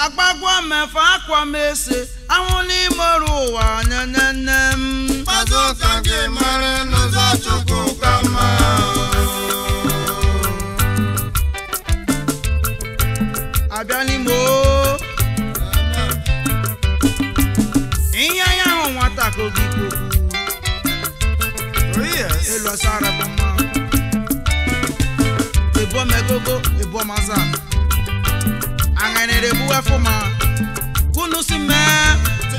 agbagwo mefe akwa m ese anwụ n'ime ọrụ ụwa nenene m Mkpazụ ka gị mara n'ụzọ Chukwu ka mma. abịa n'ime o ihe anya ahụ nwata ka oge ikwu Oh, yes. elu asara bụ mma ebo megogo ebo maza aṅanere ebuwe fụma kunu si mee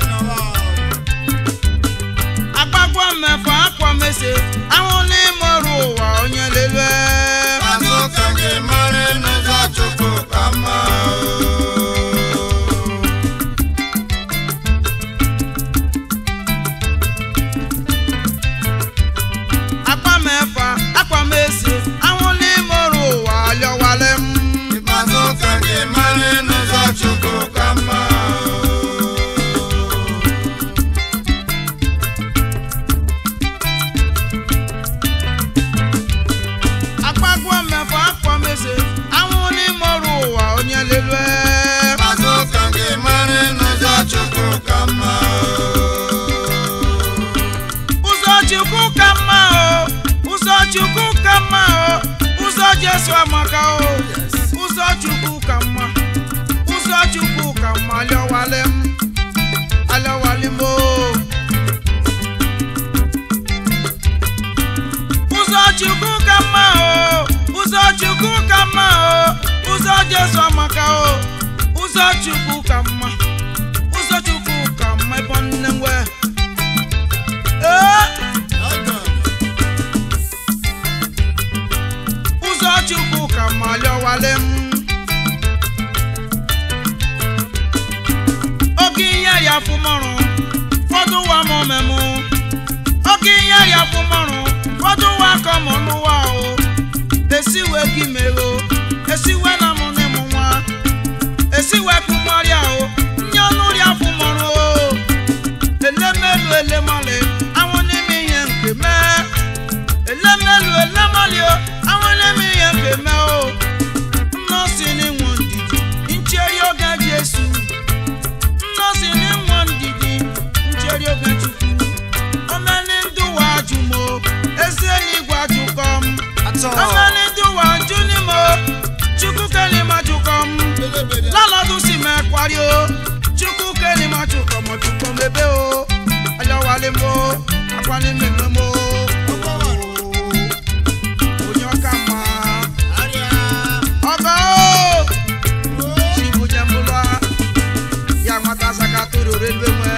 agbagwo mmefọ akwa mese ahụ n'ime ọrụ ụwa onye lele Mkpazụ ka gị mara n'ụzọ Chukwu ka mma. akwa mefa akwa mese ahụ n'ime ọrụ ụwa alịọwale m Mkpazụ ka gị mara n'ụzọ Chukwu ka mma. agbagwo mmefọ akwa mese ahụ n'ime ọrụ ụwa onye lele Mkpazụ ka gị mara n'ụzọ Chukwu ka mma. ụzọ chukwu ka mma o ụzọ chukwu ka mma o ụzọ jesu amaka o ụzọ chukwu ka mma ụzọ chukwu ka mma alịọwale m alịọwale m o ụzọ chukwu ka mma o ụzọ chukwu ka mma o ụzọ jesu amaka o ụzọ chukwu ka mma ụzọ chukwu ka mma ebe nne nwe ee ụzọ chukwu ka mma lịọwale m oge ihe ya fụmọrụ fọdụ wa m omemụ oge ihe ya fụmọrụ fọdụ wa ka mụ n'ụwa o esiwe gị mego esiwe na mụ n'ịmụ nwa esiwe kụmọrịa o nye ọnụ rịa fụmọrụ o elemelu elemale anwụ n'ime ihe nke mee elemelu elemali o anwụ n'ime ihe nke mee o nnọsi n'ịnwụ ndidi ncheri oge jesu nnọsi n'ịnwụ ndidi ncheri oge chukwu omeni ndị ụwa ajụ m o ezi eluigwe ajụkọ m omeni ndị ụwa ajụ n'ime o chukwu kelima jụkọ m lọ́lọ́dú sì mẹ́ parí o chukwu kẹ́ni má chukọ̀ mọ̀ chukọ̀ mẹ́bẹ́ o ayọ̀wálé mo akwani mẹ́mẹ́ mo onye ọka mma ọgọ o chibuje mbụlọ ya nwata saka toro relwe nwe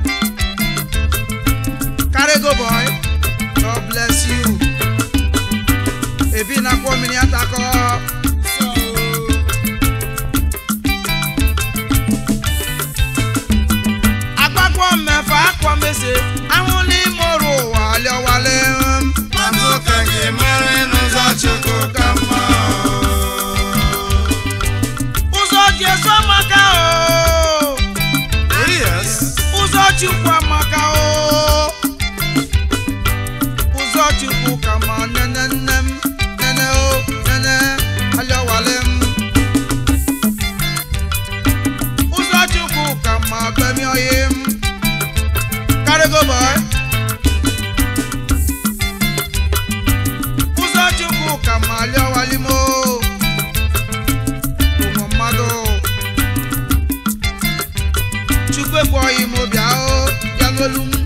carry go boy god bless you ebi na kwọ mmiri atakọ. agbagwo mmefa akwa mese ahụ n'ime ọrụ ụwa alịọwale m Mkpazụ ka gị mara n'ụzọ Chukwu ka mma. ụzọ jesu amaka o Oh, yes. ụzọ chukwu amaka o ụzọ chukwu ka ma nene nne m nene o nene alịọwale m ụzọ chukwu ka ma bemi oyi m carry go boy ụzọ chukwu ka ma alịọwali m o ụmụ mmadụ chukwu ekweghị m bịa o bịa n'olu m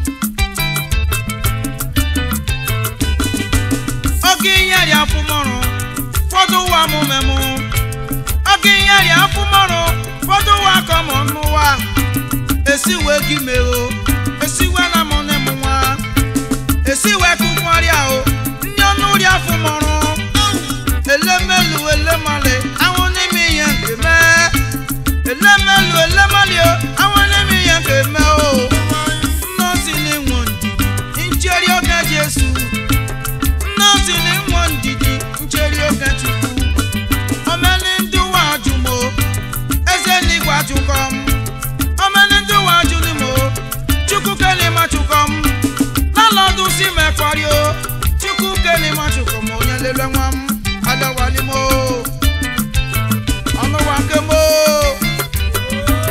oge ihe rịa afụmọrụ fọdụ ụwa m memụ oge ihe rịa afụmọrụ fọdụ ụwa ka mụ n'ụwa esiwe gị megho esiwe na mụ n'ịmụ nwa esiwe kụkwarịa o ndị ọnụ rịa afụmọrụ elemelu elemale ahụ n'ime ihe nke mee elemelu elemali o ahụ n'ime ihe nke mee o nnọsi n'ịnwụ ndidi ncheri oge jesu nnọsi n'ịnwụ ndidi ncheri oge chukwu omeni ndị ụwa ajụmo eze n'igwe ajụkọ m omeni ndị ụwa ajụlimo chukwu kelima chụkọ m lalọdụ si mekpari o chukwu kelima chụkọ m onye lele nwa m adọwalimo ọnụwa nke mo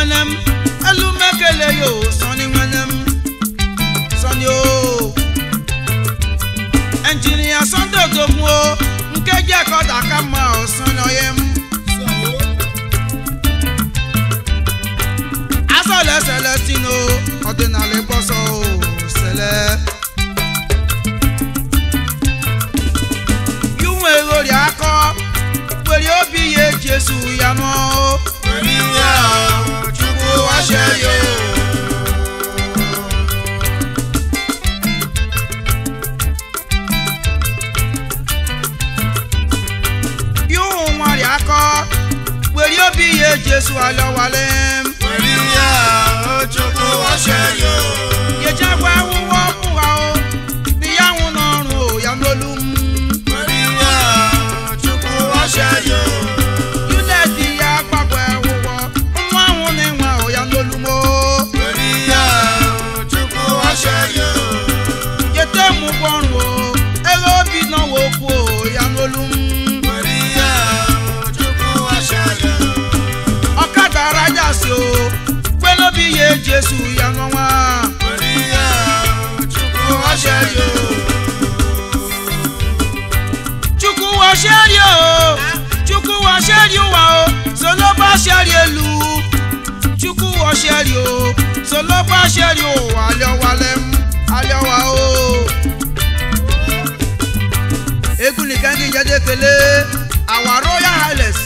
nwene m elu m ekele yo sọni nwene m sọni o enjinia Sunday odogwu o nke ji ekọda ka mma o sọni oye m asọle celestino ọdịnala ịkpọsọ o sele yunwe ghori akọ were obi ya ejesu ya nọ Were iwe ahụ Chukwu washe ya yuhu nwari akọ were obi ya ejesu alọwale m Were iwe ahụ Chukwu washe ya yechakwa ahụhụ ọkpụha o na ya nwụ n'ọrụ o ya n'olu m Were iwe ahụ Chukwu washe ya yuneti ya gbagwa ahụhọ nwa ahụ na-enwe o ya n'olu m o Were iwe ahụ Chukwu washe ya yete m ụgwọ ọrụ o ego obi nọwa okwu o ya n'olu m Were iwe ahụ Chukwu washe ya ọkada rajasi o kpelobi ya ejesu ya n'ọnwa Were iwe ahụ Chukwu washe ya chukwu wa ṣẹ́rí o chukwu wa ṣẹ́rí wa o sọlọ́bà ṣẹ́rí elu chukwu wa ṣẹ́rí o sọlọ́bà ṣẹ́rí o alẹ́walẹ̀ alẹ́wa o. egun nìkan kí n jẹ́ dékele our royal highness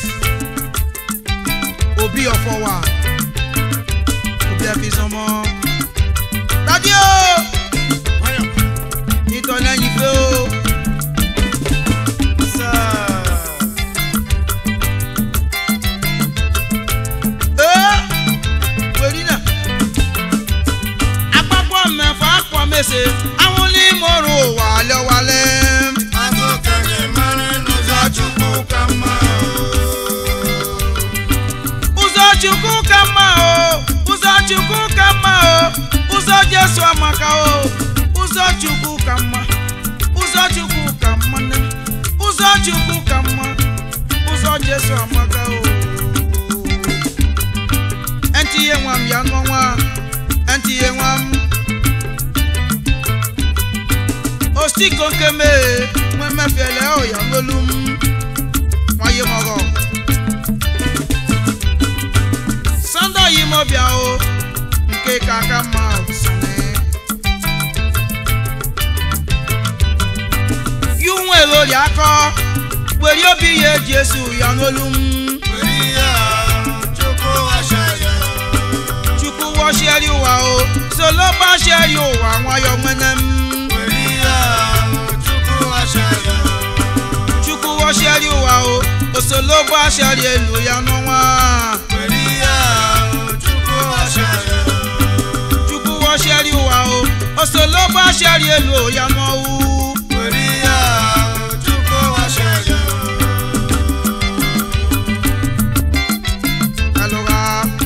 òbí ọ̀fọ̀ wa òbí ẹ̀fí sọmọ. dádì o nítorí lẹ́yìn fẹ́ o. Ee, wèrí náà. Agbábọ́ mẹ́fà pọ̀ mẹ́sẹ̀, àwọn onímọ̀ràn ò wà lẹ́wàlẹ́. Agụkanye mara n'ụzọ Chukwu ka mma Ụzọ Chukwu ka mma o, ụzọ Chukwu ka mma o, ụzọ Jesu amaka o, ụzọ Chukwu ka mma, ụzọ Chukwu ka mma nne m, ụzọ Chukwu ka mma, ụzọ Jesu amaka o. Entiye nwa m ya n'ọnwa, entiye nwa m. Osiko nkeme, nwe mefiele o ya n'olu m, nwaye mọgọ. Sanda yi mo bịa o nke ka aka mma sani. Yu nwe lórí akọ, wèrè obi ya eji esu ya n'olu m. Were ihe ahụ Chukwu washe ya Chukwu wọ ṣẹ́rí wa o, solo bá ṣẹ́rí wa nwayọ nwene m. Were ihe ahụ Chukwu washe ya Chukwu wọ ṣẹ́rí wa o, osolo bá ṣẹ́rí elu ya n'ọnwa. Were ihe ahụ Chukwu washe ya Chukwu wọ ṣẹ́rí wa o, osolo bá ṣẹ́rí elu ya n'ọwụ. Were ihe ahụ Chukwu washe ya Alụgha.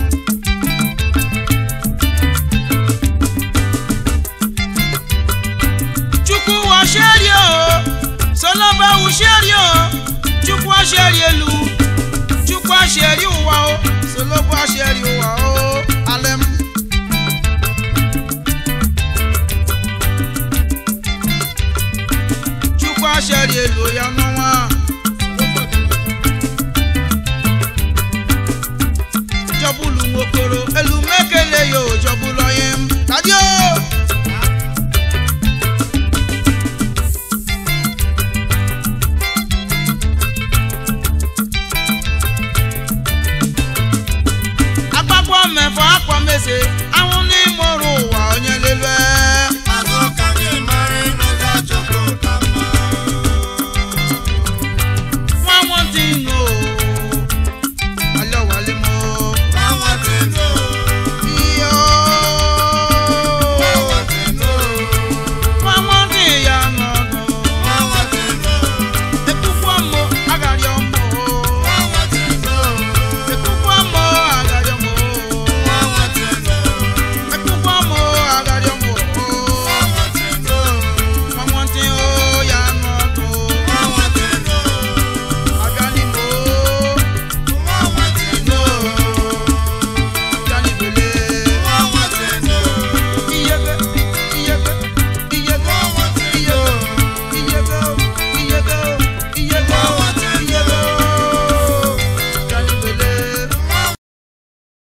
Chukwu wa ṣẹ́rí o, sọlọ́bà wù ṣẹ́rí o, Chukwu wa ṣẹ́rí elu, Chukwu wa ṣẹ́rí wa o, sọlọ́bà wa ṣẹ́rí wa o, alẹ́m. Chukwu wa ṣẹ́rí elu ya n'ọnwa. Jọbulu nwokoro,